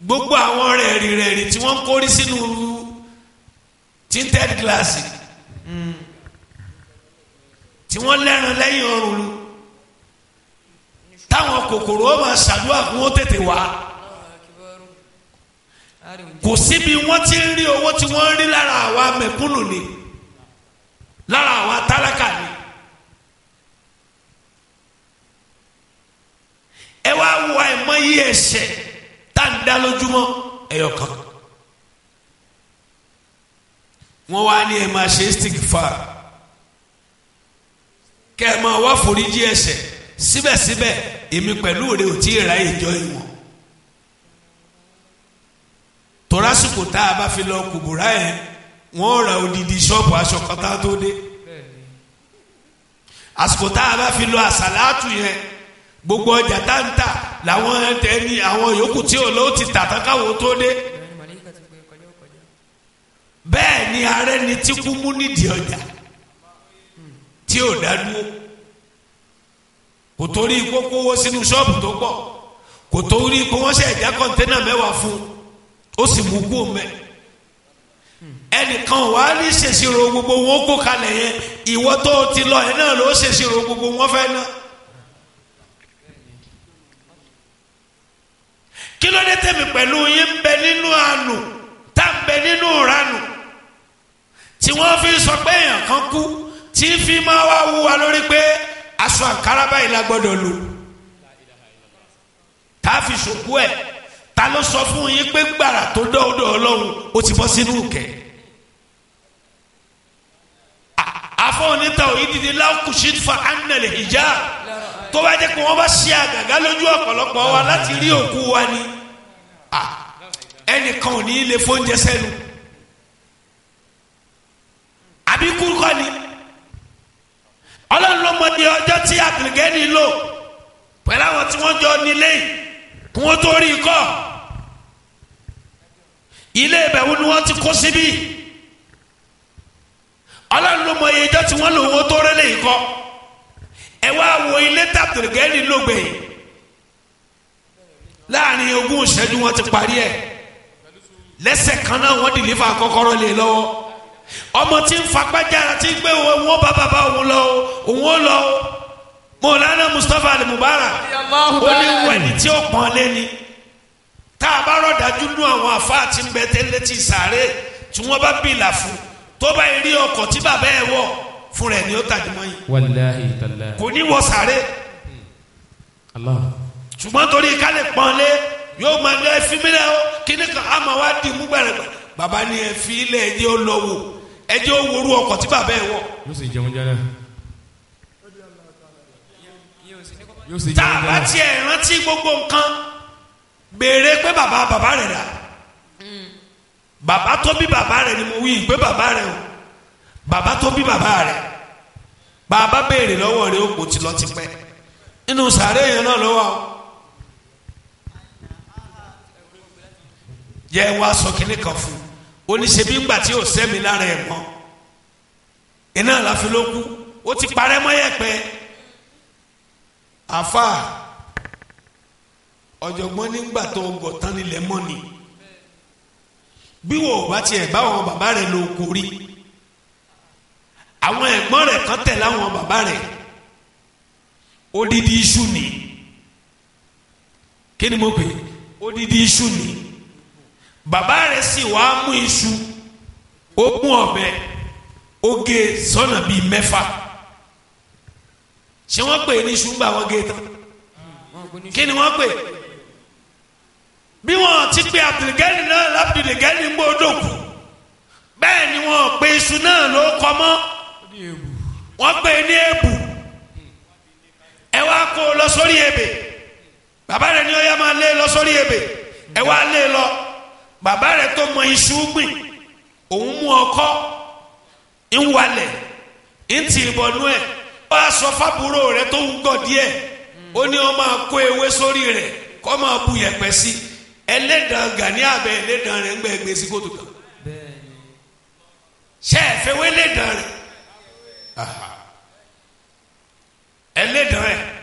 gbogbo àwọn rẹ̀rì rẹ̀rì tí wọ́n ń kórí sínú tinted glass tí wọ́n lẹ́ran lẹ́yìn ọrùn lu táwọn kòkòrò ó máa ṣàdúrà kí wọ́n tètè wá kò síbi wọ́n ti ń rí owó tí wọ́n ń rí lára àwa mẹ̀kúnnù ni lára àwa tálákà ni. ẹ wá wo àìmọye ẹ̀ṣẹ̀ tá à ń dá lójúmọ́ ẹyọ kan wọ́n wá ní ẹ máa ṣe istighfar kẹ́ ẹ máa wá foríjì ẹ̀ṣẹ̀ síbẹ̀síbẹ̀ èmi pẹ̀lú rẹ ò tí ì ra ìjọ ìwọ̀n torásìkò tá a bá fi lọ kùbùrà yẹn wọ́n ra odidi ṣọ́ọ̀bù aṣọ kan tá a tó dé àsìkò tá a bá fi lọ àsàlátù yẹn gbogbo ọjà tá ń tà làwọn ẹni àwọn yòókù tí ò lọ ti tà tán káwọn tó dé bẹ́ẹ̀ ni ààrẹ ni tí kú mú nídìí ọjà tí ò dá dúró kò torí kókó wó sínú ṣọ́ọ̀bù tó pọ̀ kò torí kó wọ́n ṣe ẹ̀já kọ́ńténà mẹ́wàá fún ó sì mú kú mẹ́ ẹnìkan wà á ní ṣèṣirò gbogbo wọn kó kalẹ̀ yẹn ìwọ tó ti lọ yẹn náà ló ṣèṣirò gbogbo wọn fẹ́ náà. kí ló dé tẹ̀mí pẹ̀lú yín ń bẹ nínú àánú tá ń bẹ nínú ìranù tí wọ́n fi sọ pé èèyàn kan kú tí fi máa wá wú wa lórí pé aṣọ àǹkárá báyìí la gbọ́dọ̀ lò tá a fi ṣòkú ẹ̀ ta ló sọ fún yín pé gbàrà tó dọ́ọ̀dọ̀ ọlọ́run ó ti bọ́ sínú kẹ̀ afọ onítà òyìnbí lákùsí fa anàlẹ̀ ìjà tó bá jẹ́ pé wọ́n bá ṣe àgàgá lójú ọ̀pọ̀lọpọ̀ wa láti rí òkú wa ni ẹnìkan ò ní í lè fóúnjẹ sẹ́nu àbí kúrúkọ ni ọlọ́run ló mọ ní ọjọ́ tí àbìlgẹ́ni lò pẹ̀lú àwọn tí wọ́n jọ nílé kí wọ́n tó rí i kọ́ ilé ìbẹ̀wò ni wọ́n ti kó síbí ọlọ́run ló mọ iye ọjọ́ tí wọ́n lò wọ́n tó rẹ́lẹ̀ yìí kọ́ ẹ wá wo ilé tàbílgẹ́ni lògbè láàrin ogún ìṣẹ́jú wọn ti parí ẹ̀ lẹ́sẹ̀ kan náà wọ́n dìlífà kọ́kọ́rọ́ lé lọ́wọ́ ọmọ tí ń fagbájára tí ń gbé wọn bá bàbá òun lọ òun ó lọ mọ̀lánà Mustapha Ali Mubarak ó ní wẹ̀ni tí ó pọ́n lé ni tá a bá rọ̀dájú nú àwọn àfáà tí ń bẹ tẹ́lẹ̀ tí sàárè tí wọ́n bá bìlà fún tó bá rí ọkọ̀ tí bàbá ẹ̀ wọ̀ fún rẹ̀ ni ó tàdí mọ́ yìí wàláhi tàlá. kò ní wọ sàárè Allah. ṣùgbọ́n torí ká lè pọ́n lé yóò máa lé ẹfí mi lẹ́ o kíní kan á máa wá di mú gbẹ̀rẹ̀ bàbá ni ẹfí ilẹ̀ ẹjẹ́ ó lọ wò ẹjẹ́ ó worú ọkọ̀ tí bàbá ẹ̀ wọ̀ yóò sì jẹun jẹrẹ. yóò sì tá jẹun a bá jẹrẹ. tiẹ̀ rántí gbogbo nǹkan béèrè pé bàbá bàbá rẹ̀ dà bàbá tó bí bàbá rẹ̀ ni mo wí pé bàbá rẹ̀ o bàbá tó bí bàbá rẹ̀ bàbá béèrè lọ́wọ́ rẹ̀ ó kò ti lọ ti pẹ́ nínú sàárè yẹn náà ló wà o. yẹ wá sọ kínní kan fún oníṣẹ́bí ńgbà tí ò sẹ́mi lára ẹ̀ mọ́ iná láfi ló kú ó ti parẹ́ mọ́ yẹ̀pẹ̀ àfa ọ̀jọ̀gbọ́n nígbà tó gọ̀ tán nílẹ̀ mọ́ ni bí wò ó bá tiẹ̀ báwọn bàbá rẹ̀ ló kó rí àwọn ẹ̀gbọ́n rẹ̀ kan tẹ̀ láwọn bàbá rẹ̀ odidi iṣu ni kí ni mo pè é odidi iṣu ni bàbá rẹ̀ sì wá mú iṣu ó mú ọ̀bẹ ó gé sọ́nà bíi mẹ́fà ṣé wọ́n pè é ní iṣu ńgbà wọ́n gé tán kí ni wọ́n pè é bí wọ́n ti pè abdulgani náà labdulgani ń gbọ́dọ̀ kù bẹ́ẹ̀ ni wọ́n pè iṣu náà ló kọ́ mọ́ wọ́n pè é ní èbù ẹ wá kó o lọ sórí ebè bàbá rẹ̀ ní ó yá máa lé lọ sórí ebè ẹ wá lé lọ bàbá rẹ̀ tó mọ iṣu gbìn òun mú ọkọ́ ń walẹ̀ ń tì ìbọnú ẹ̀ ó wá sọ fábúrò rẹ̀ tó ń gọ̀ díẹ̀ ó ní ó máa kó ewé sórí rẹ̀ kó máa bu yẹ̀pẹ̀ sí ẹlẹ́dàn gani abẹ ẹlẹ́dàn rẹ̀ ń gbẹ gbé sí kótó kan ṣe é fẹ́ wé ẹlẹ́dàn rẹ̀ ẹlẹ́dàn rẹ̀